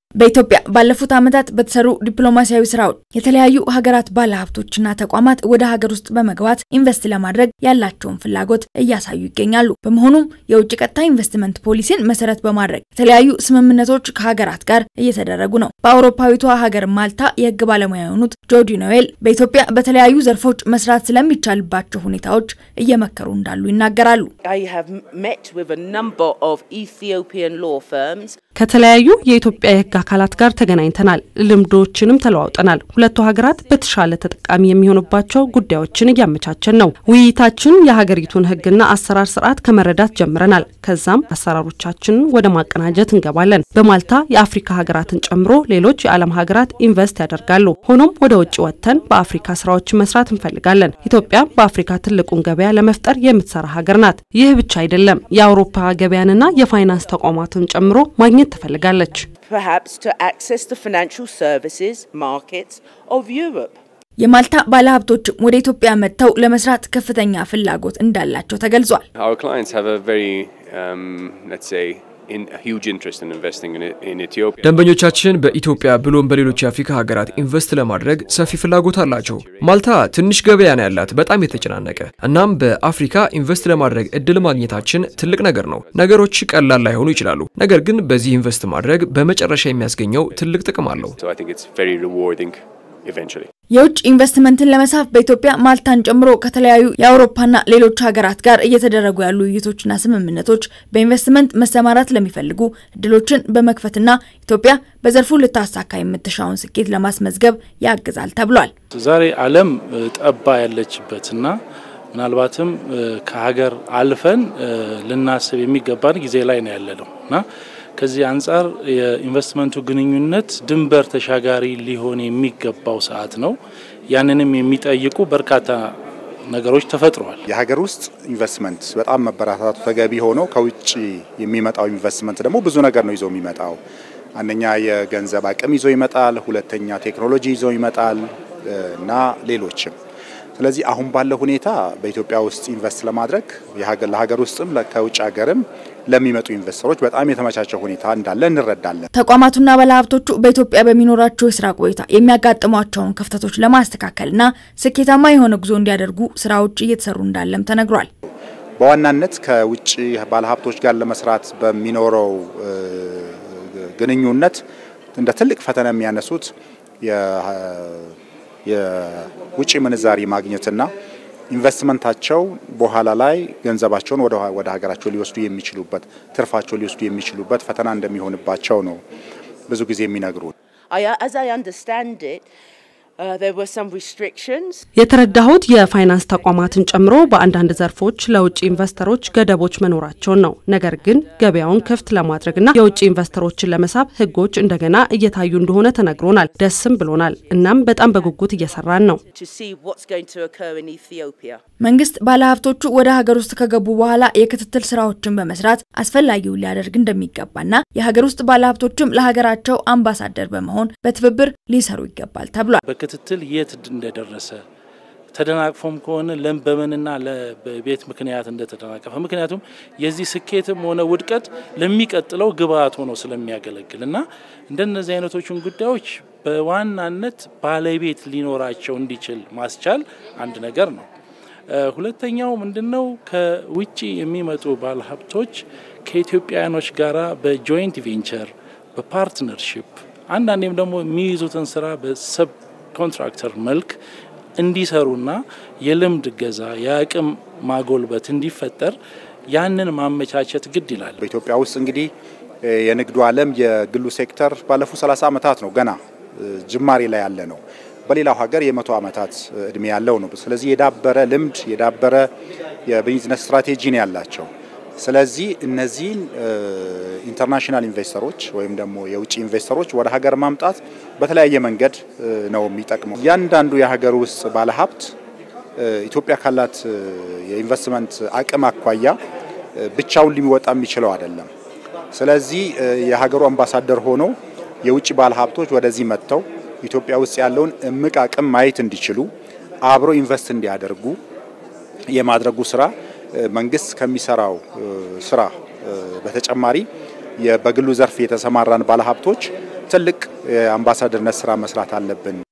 በኢትዮጵያ ባለፉት ዓመታት በተሰሩ ዲፕሎማሲያዊ ስራዎች የተለያዩ ሀገራት ባለሀብቶችና ተቋማት ወደ ሀገር ውስጥ በመግባት ኢንቨስት ለማድረግ ያላቸውን ፍላጎት እያሳዩ ይገኛሉ። በመሆኑም የውጭ ቀጥታ ኢንቨስትመንት ፖሊሲን መሰረት በማድረግ የተለያዩ ስምምነቶች ከሀገራት ጋር እየተደረጉ ነው። በአውሮፓዊቷ ሀገር ማልታ የህግ ባለሙያ የሆኑት ጆዲ ኖዌል በኢትዮጵያ በተለያዩ ዘርፎች መስራት ስለሚቻልባቸው ሁኔታዎች እየመከሩ እንዳሉ ይናገራሉ። ከተለያዩ የኢትዮጵያ የህግ አካላት ጋር ተገናኝተናል። ልምዶችንም ተለዋውጠናል። ሁለቱ ሀገራት በተሻለ ተጠቃሚ የሚሆኑባቸው ጉዳዮችን እያመቻቸን ነው። ውይይታችን የሀገሪቱን ህግና አሰራር ስርዓት ከመረዳት ጀምረናል። ከዛም አሰራሮቻችንን ወደ ማቀናጀት እንገባለን። በማልታ የአፍሪካ ሀገራትን ጨምሮ ሌሎች የዓለም ሀገራት ኢንቨስት ያደርጋሉ። ሆኖም ወደ ውጭ ወጥተን በአፍሪካ ስራዎችን መስራት እንፈልጋለን። ኢትዮጵያ በአፍሪካ ትልቁን ገበያ ለመፍጠር የምትሰራ ሀገር ናት። ይህ ብቻ አይደለም፣ የአውሮፓ ገበያንና የፋይናንስ ተቋማትን ጨምሮ ማግኘት ትፈልጋለች። የማልታ ባለሀብቶችም ወደ ኢትዮጵያ መጥተው ለመስራት ከፍተኛ ፍላጎት እንዳላቸው ተገልጿል። ደንበኞቻችን በኢትዮጵያ ብሎም በሌሎች የአፍሪካ ሀገራት ኢንቨስት ለማድረግ ሰፊ ፍላጎት አላቸው። ማልታ ትንሽ ገበያ ነው ያላት፣ በጣም የተጨናነቀ። እናም በአፍሪካ ኢንቨስት ለማድረግ እድል ማግኘታችን ትልቅ ነገር ነው። ነገሮች ቀላል ላይሆኑ ይችላሉ፣ ነገር ግን በዚህ ኢንቨስት ማድረግ በመጨረሻ የሚያስገኘው ትልቅ ጥቅም አለው። የውጭ ኢንቨስትመንትን ለመሳብ በኢትዮጵያ ማልታን ጨምሮ ከተለያዩ የአውሮፓና ሌሎች ሀገራት ጋር እየተደረጉ ያሉ ውይይቶችና ስምምነቶች በኢንቨስትመንት መሰማራት ለሚፈልጉ እድሎችን በመክፈትና ኢትዮጵያ በዘርፉ ልታሳካ የምትሻውን ስኬት ለማስመዝገብ ያግዛል ተብሏል። ዛሬ ዓለም ጠባ ያለችበትና ምናልባትም ከሀገር አልፈን ልናስብ የሚገባን ጊዜ ላይ ነው ያለነው እና ከዚህ አንጻር የኢንቨስትመንቱ ግንኙነት ድንበር ተሻጋሪ ሊሆን የሚገባው ሰዓት ነው። ያንንም የሚጠይቁ በርካታ ነገሮች ተፈጥረዋል። የሀገር ውስጥ ኢንቨስትመንት በጣም መበረታታቱ ተገቢ ሆኖ ከውጭ የሚመጣው ኢንቨስትመንት ደግሞ ብዙ ነገር ነው ይዞ የሚመጣው። አንደኛ የገንዘብ አቅም ይዞ ይመጣል፣ ሁለተኛ ቴክኖሎጂ ይዞ ይመጣል እና ሌሎችም ስለዚህ አሁን ባለው ሁኔታ በኢትዮጵያ ውስጥ ኢንቨስት ለማድረግ ለሀገር ውስጥም ከውጭ ሀገርም ለሚመጡ ኢንቨስተሮች በጣም የተመቻቸ ሁኔታ እንዳለ እንረዳለን። ተቋማቱና ባለሀብቶቹ በኢትዮጵያ በሚኖራቸው የስራ ቆይታ የሚያጋጥሟቸውን ክፍተቶች ለማስተካከልና ስኬታማ የሆነ ጉዞ እንዲያደርጉ ስራዎች እየተሰሩ እንዳለም ተነግሯል። በዋናነት ከውጭ ባለሀብቶች ጋር ለመስራት በሚኖረው ግንኙነት እንደ ትልቅ ፈተና የሚያነሱት የውጭ ምንዛሪ ማግኘትና ኢንቨስትመንታቸው በኋላ ላይ ገንዘባቸውን ወደ ሀገራቸው ሊወስዱ የሚችሉበት ትርፋቸው ሊወስዱ የሚችሉበት ፈተና እንደሚሆንባቸው ነው ብዙ ጊዜ የሚነግሩ። የተረዳሁት የፋይናንስ ተቋማትን ጨምሮ በአንዳንድ ዘርፎች ለውጭ ኢንቨስተሮች ገደቦች መኖራቸውን ነው። ነገር ግን ገበያውን ክፍት ለማድረግና የውጭ ኢንቨስተሮችን ለመሳብ ሕጎች እንደገና እየታዩ እንደሆነ ተነግሮናል። ደስም ብሎናል። እናም በጣም በጉጉት እየሰራን ነው። መንግስት ባለሀብቶቹ ወደ ሀገር ውስጥ ከገቡ በኋላ የክትትል ስራዎችን በመስራት አስፈላጊውን ሊያደርግ እንደሚገባና የሀገር ውስጥ ባለሀብቶችም ለሀገራቸው አምባሳደር በመሆን በትብብር ሊሰሩ ይገባል ተብሏል። በክትትል የት እንደደረሰ ተደናቅፎም ከሆነ ለም በምንና በቤት ምክንያት እንደተደናቀፈ ምክንያቱም የዚህ ስኬትም ሆነ ውድቀት ለሚቀጥለው ግብአት ሆኖ ስለሚያገለግል እና እንደነዚህ አይነቶቹን ጉዳዮች በዋናነት ባለቤት ሊኖራቸው እንዲችል ማስቻል አንድ ነገር ነው። ሁለተኛው ምንድነው? ከውጭ የሚመጡ ባለሀብቶች ከኢትዮጵያውያኖች ጋራ በጆይንት ቬንቸር በፓርትነርሽፕ አንዳንዴም ደግሞ የሚይዙትን ስራ በሰብ ኮንትራክተር መልክ እንዲሰሩና የልምድ እገዛ የአቅም ማጎልበት እንዲፈጠር ያንን ማመቻቸት ግድ ይላል። በኢትዮጵያ ውስጥ እንግዲህ የንግዱ ዓለም የግሉ ሴክተር ባለፉት 30 ዓመታት ነው ገና ጅማሬ ላይ ያለ ነው። በሌላው ሀገር የመቶ ዓመታት እድሜ ያለው ነው። ስለዚህ የዳበረ ልምድ የዳበረ የቢዝነስ ስትራቴጂ ነው ያላቸው። ስለዚህ እነዚህን ኢንተርናሽናል ኢንቨስተሮች ወይም ደግሞ የውጭ ኢንቨስተሮች ወደ ሀገር ማምጣት በተለያየ መንገድ ነው የሚጠቅመው። እያንዳንዱ የሀገር ውስጥ ባለሀብት ኢትዮጵያ ካላት የኢንቨስትመንት አቅም አኳያ ብቻውን ሊወጣ የሚችለው አይደለም። ስለዚህ የሀገሩ አምባሳደር ሆኖ የውጭ ባለሀብቶች ወደዚህ መጥተው ኢትዮጵያ ውስጥ ያለውን እምቅ አቅም ማየት እንዲችሉ አብሮ ኢንቨስት እንዲያደርጉ የማድረጉ ስራ መንግስት ከሚሰራው ስራ በተጨማሪ በግሉ ዘርፍ የተሰማራን ባለሀብቶች ትልቅ የአምባሳደርነት ስራ መስራት አለብን።